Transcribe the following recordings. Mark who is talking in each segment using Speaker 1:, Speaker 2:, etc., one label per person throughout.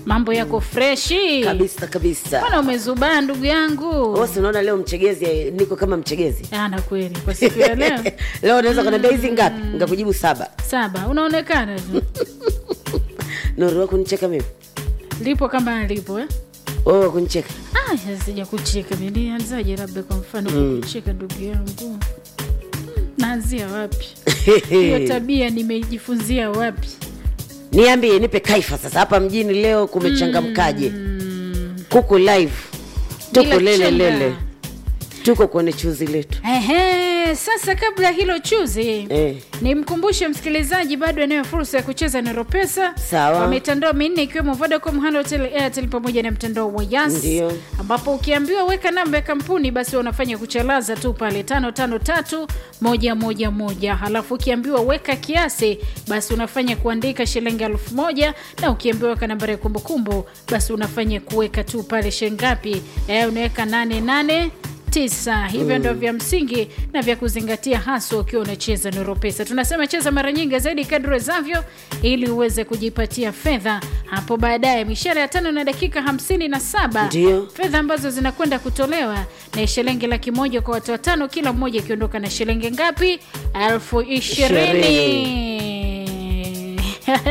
Speaker 1: mambo yako freshi
Speaker 2: kabisa kabisa
Speaker 1: bwana umezubaa ndugu yangu
Speaker 2: Wewe si unaona leo mchegezi eh, niko kama mchegezi
Speaker 1: Ah, na kweli kwa siku ya leo
Speaker 2: leo unaweza kuniambia hizi ngapi nikakujibu saba
Speaker 1: saba unaonekana tu
Speaker 2: nuru wa kunicheka mimi
Speaker 1: lipo kama alipo eh?
Speaker 2: wewe wa kunicheka
Speaker 1: Ah, sija kucheka nilianzaje labda kwa mfano kucheka ndugu yangu Hmm, naanzia wapi hiyo tabia nimejifunzia wapi
Speaker 2: niambie nipe kaifa sasa hapa mjini leo kumechangamkaje kuku live tuko
Speaker 1: Bila
Speaker 2: lele
Speaker 1: chenga.
Speaker 2: lele tuko kwenye chuzi letu
Speaker 1: Ehe, sasa kabla ya hilo chuzi
Speaker 2: eh.
Speaker 1: nimkumbushe msikilizaji bado anayo fursa ya kucheza na ropesa
Speaker 2: Sawa.
Speaker 1: kwa mitandao minne ikiwemo vodacom halotel airtel pamoja na mtandao wa yas
Speaker 2: Ndio.
Speaker 1: ambapo ukiambiwa weka namba ya kampuni basi unafanya kuchalaza tu pale tano tano tatu moja moja moja halafu ukiambiwa weka kiasi basi unafanya kuandika shilingi elfu moja na ukiambiwa weka nambari ya kumbukumbu basi unafanya kuweka tu pale shilingi ngapi eh, unaweka nane nane tisa hivyo ndo vya msingi na vya kuzingatia haswa ukiwa unacheza nuru pesa tunasema cheza mara nyingi zaidi kadri wezavyo ili uweze kujipatia fedha hapo baadaye mishara ya tano na dakika hamsini na saba
Speaker 2: Ndio.
Speaker 1: fedha ambazo zinakwenda kutolewa na shilingi laki moja kwa watu watano kila mmoja akiondoka na shilingi ngapi elfu ishirini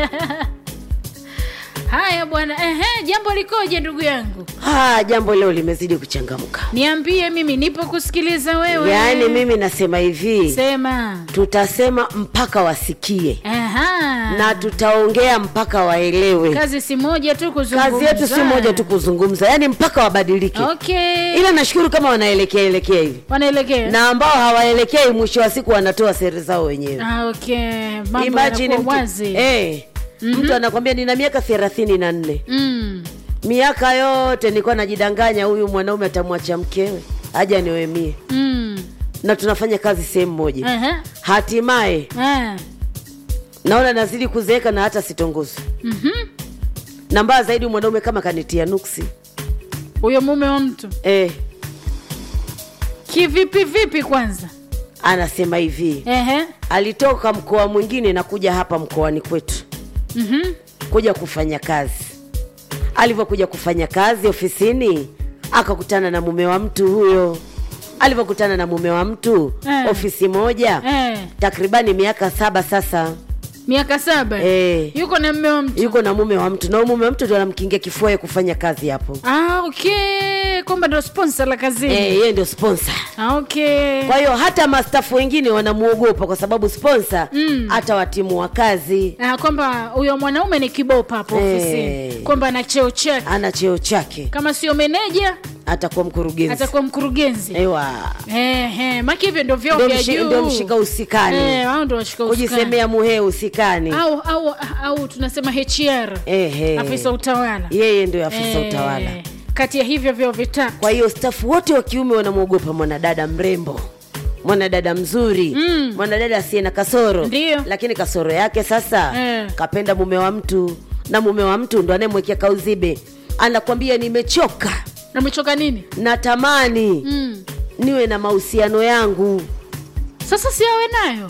Speaker 1: haya bwana ehe jambo likoje ndugu yangu
Speaker 2: ah, jambo leo limezidi kuchangamka
Speaker 1: niambie mimi nipo kusikiliza wewe
Speaker 2: yaani mimi nasema hivi
Speaker 1: sema
Speaker 2: tutasema mpaka wasikie
Speaker 1: Aha.
Speaker 2: na tutaongea mpaka waelewe
Speaker 1: kazi si moja tu kuzungumza
Speaker 2: kazi yetu si moja tu kuzungumza yaani mpaka wabadilike
Speaker 1: okay
Speaker 2: ila nashukuru kama wanaelekea elekea hivi
Speaker 1: wanaelekea
Speaker 2: na ambao hawaelekei mwisho wa siku wanatoa seri zao wenyewe
Speaker 1: ah, okay mambo
Speaker 2: Imagine
Speaker 1: yanakuwa
Speaker 2: mtu,
Speaker 1: wazi
Speaker 2: eh, mtu anakwambia nina miaka thelathini na nne
Speaker 1: mm.
Speaker 2: miaka yote nilikuwa najidanganya huyu mwanaume atamwacha mkewe aja niwemie
Speaker 1: Mm.
Speaker 2: na tunafanya kazi sehemu moja
Speaker 1: Aha.
Speaker 2: hatimaye
Speaker 1: Ah.
Speaker 2: naona nazidi kuzeeka na hata sitongozi
Speaker 1: Mhm.
Speaker 2: na mbaya zaidi mwanaume kama kanitia nuksi
Speaker 1: huyo mume wa mtu
Speaker 2: eh,
Speaker 1: kivipi vipi kwanza
Speaker 2: anasema hivi
Speaker 1: Ehe.
Speaker 2: alitoka mkoa mwingine na kuja hapa mkoani kwetu
Speaker 1: Mhm.
Speaker 2: kuja kufanya kazi alivyokuja kufanya kazi ofisini akakutana na mume wa mtu huyo alivyokutana na mume wa mtu
Speaker 1: Eh.
Speaker 2: ofisi moja
Speaker 1: Eh.
Speaker 2: takribani miaka saba sasa
Speaker 1: miaka saba
Speaker 2: Eh.
Speaker 1: yuko na mme wa mtu
Speaker 2: yuko na mume wa mtu na huyo mume wa mtu ndo anamkingia kifua yeye kufanya kazi hapo
Speaker 1: ah, okay kwamba ndo sponsor la kazini
Speaker 2: Eh, yeye ndio sponsor
Speaker 1: ah, okay
Speaker 2: kwa hiyo hata mastafu wengine wanamuogopa kwa sababu sponsor
Speaker 1: Mm.
Speaker 2: hata watimu wa kazi
Speaker 1: Ah, kwamba huyo mwanaume ni kibopa hapo
Speaker 2: Eh.
Speaker 1: ofisini kwamba ana cheo chake
Speaker 2: ana cheo chake
Speaker 1: kama sio meneja
Speaker 2: atakuwa mkurugenzi
Speaker 1: atakuwa mkurugenzi
Speaker 2: ewa
Speaker 1: Ehe, maki hivyo ndo vyao
Speaker 2: Ndo
Speaker 1: vya
Speaker 2: mshi-
Speaker 1: juu
Speaker 2: ndo mshika usikani
Speaker 1: Eh, hao ndo washika usukani.
Speaker 2: kujisemea muhee usikani
Speaker 1: au au au tunasema HR
Speaker 2: Ehe.
Speaker 1: afisa utawala
Speaker 2: yeye ndio afisa
Speaker 1: Eh,
Speaker 2: utawala
Speaker 1: kati ya hivyo vyao vitatu
Speaker 2: kwa hiyo stafu wote wa kiume wanamwogopa mwanadada mrembo mwanadada mzuri
Speaker 1: Mm.
Speaker 2: mwanadada asiye na kasoro
Speaker 1: Ndio.
Speaker 2: lakini kasoro yake sasa
Speaker 1: Eh.
Speaker 2: kapenda mume wa mtu na mume wa mtu ndo anayemwekea kauzibe anakwambia nimechoka
Speaker 1: namechoka nini
Speaker 2: natamani
Speaker 1: mm.
Speaker 2: niwe na mahusiano yangu
Speaker 1: sasa si awe nayo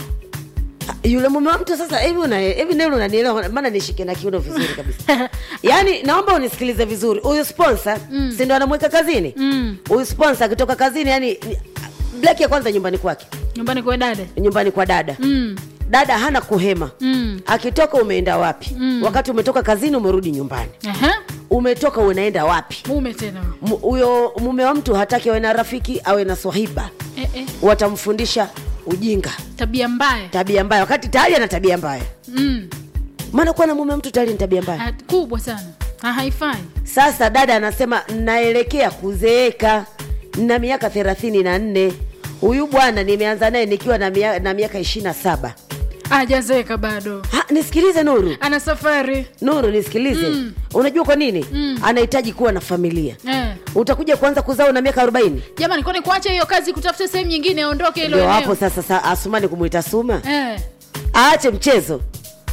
Speaker 2: yule mume wa mtu sasa hivi una hivi neno unanielewa maana nishike na kiuno vizuri kabisa yaani naomba unisikilize vizuri huyu sponsor mm. si ndo anamweka kazini
Speaker 1: Mm.
Speaker 2: huyu sponsor akitoka kazini yani black ya kwanza nyumbani kwake
Speaker 1: nyumbani kwa dada
Speaker 2: nyumbani kwa dada
Speaker 1: mm.
Speaker 2: dada hana kuhema
Speaker 1: Mm.
Speaker 2: akitoka umeenda wapi
Speaker 1: Mm.
Speaker 2: wakati umetoka kazini umerudi nyumbani
Speaker 1: Aha.
Speaker 2: umetoka unaenda wapi
Speaker 1: mume tena
Speaker 2: M- huyo mume wa mtu hataki awe na rafiki awe na swahiba
Speaker 1: eh, eh.
Speaker 2: watamfundisha ujinga
Speaker 1: tabia mbaya
Speaker 2: tabia mbaya wakati tayari ana tabia mbaya
Speaker 1: mm.
Speaker 2: maana kuwa na mume wa mtu tayari ni tabia mbaya
Speaker 1: Ah, kubwa sana Ah, haifai
Speaker 2: sasa dada anasema naelekea kuzeeka na miaka thelathini na nne huyu bwana nimeanza naye nikiwa na, mia, na miaka ishiri na saba
Speaker 1: ajazeeka bado
Speaker 2: Ha, nisikilize nuru
Speaker 1: ana safari
Speaker 2: nuru nisikilize
Speaker 1: Mm.
Speaker 2: unajua kwa nini
Speaker 1: Mm.
Speaker 2: anahitaji kuwa na familia
Speaker 1: eh.
Speaker 2: utakuja kuanza kuzaa una miaka arobaini
Speaker 1: jamani kwani kuacha hiyo kazi kutafuta sehemu nyingine aondoke ilo
Speaker 2: ndio hapo
Speaker 1: eneo
Speaker 2: sasa sa, asumani kumwita suma
Speaker 1: eh.
Speaker 2: aache mchezo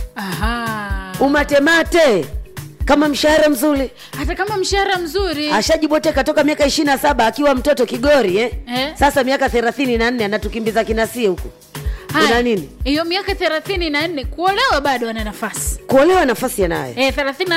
Speaker 1: Aha.
Speaker 2: umatemate kama mshahara mzuri
Speaker 1: hata kama mshahara mzuri
Speaker 2: ashajiboteka toka miaka ishiri na saba akiwa mtoto kigori eh?
Speaker 1: Eh.
Speaker 2: sasa miaka thelathini na nne anatukimbiza kinasie huku
Speaker 1: Haya,
Speaker 2: una nini
Speaker 1: hiyo miaka thelathini na nne kuolewa bado ana nafasi
Speaker 2: kuolewa nafasi yanayo
Speaker 1: eh, thelathini